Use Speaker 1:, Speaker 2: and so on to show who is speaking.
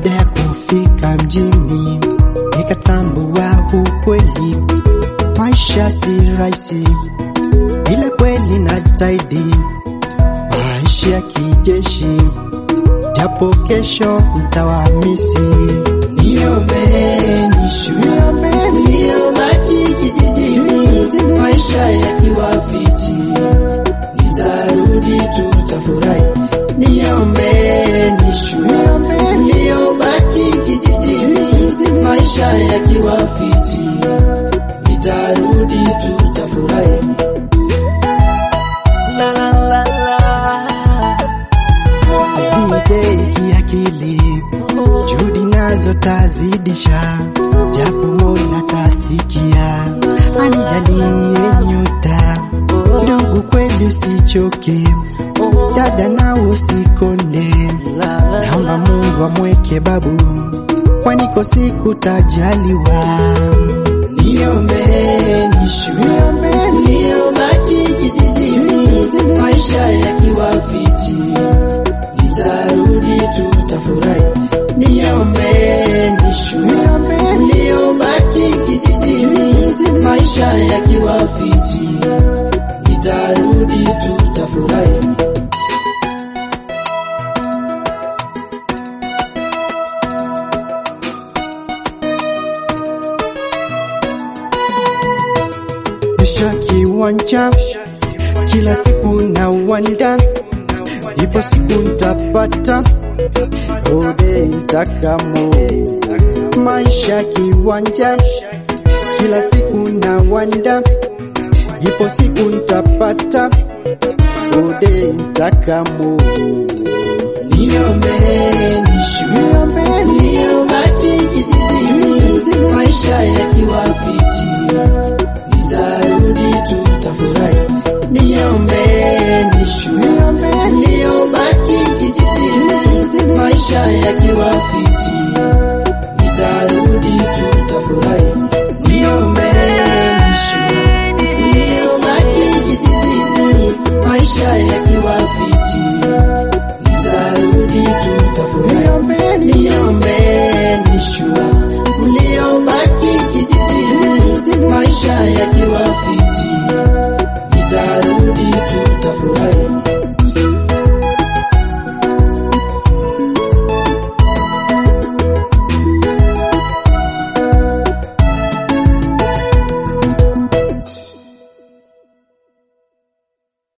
Speaker 1: Baada ya kufika mjini, nikatambua ukweli, maisha si rahisi, ila kweli najitahidi, maisha ya kijeshi, japo kesho mtawamisi.
Speaker 2: Niombeni shule, niliyobaki kijijini, maisha yakiwa fiti, nitarudi tutafurahi. Niombeni shule, niliyobaki kijijini, maisha yakiwa fiti, nitarudi tutafurahi. La la la la.
Speaker 1: Dide kiakili, juhudi nazo tazidisha, japo Mola tasikia, anijalie nyota. Ndugu kweli usichoke, dada na usikonde, naomba Mungu amweke babu, kwani ko siku tajaliwa.
Speaker 2: Niombeni shule, niliyobaki kijijini, maisha yakiwa fiti, nitarudi tutafurahi. Niombeni shule, niliyobaki kijijini, maisha yakiwa fiti, nitarudi tutafurahi.
Speaker 1: Kisha kiwanja kila siku na wanda, ipo siku ntapata ode ntakamo. Maisha kiwanja kila siku na wanda, ipo siku ntapata ode ntakamo.
Speaker 2: Niombeni shule, niliyobaki kijijini, maisha yakiwa fiti, nitarudi tutafurahi. Niombeni shule, niliyobaki kijijini, maisha yakiwa fiti,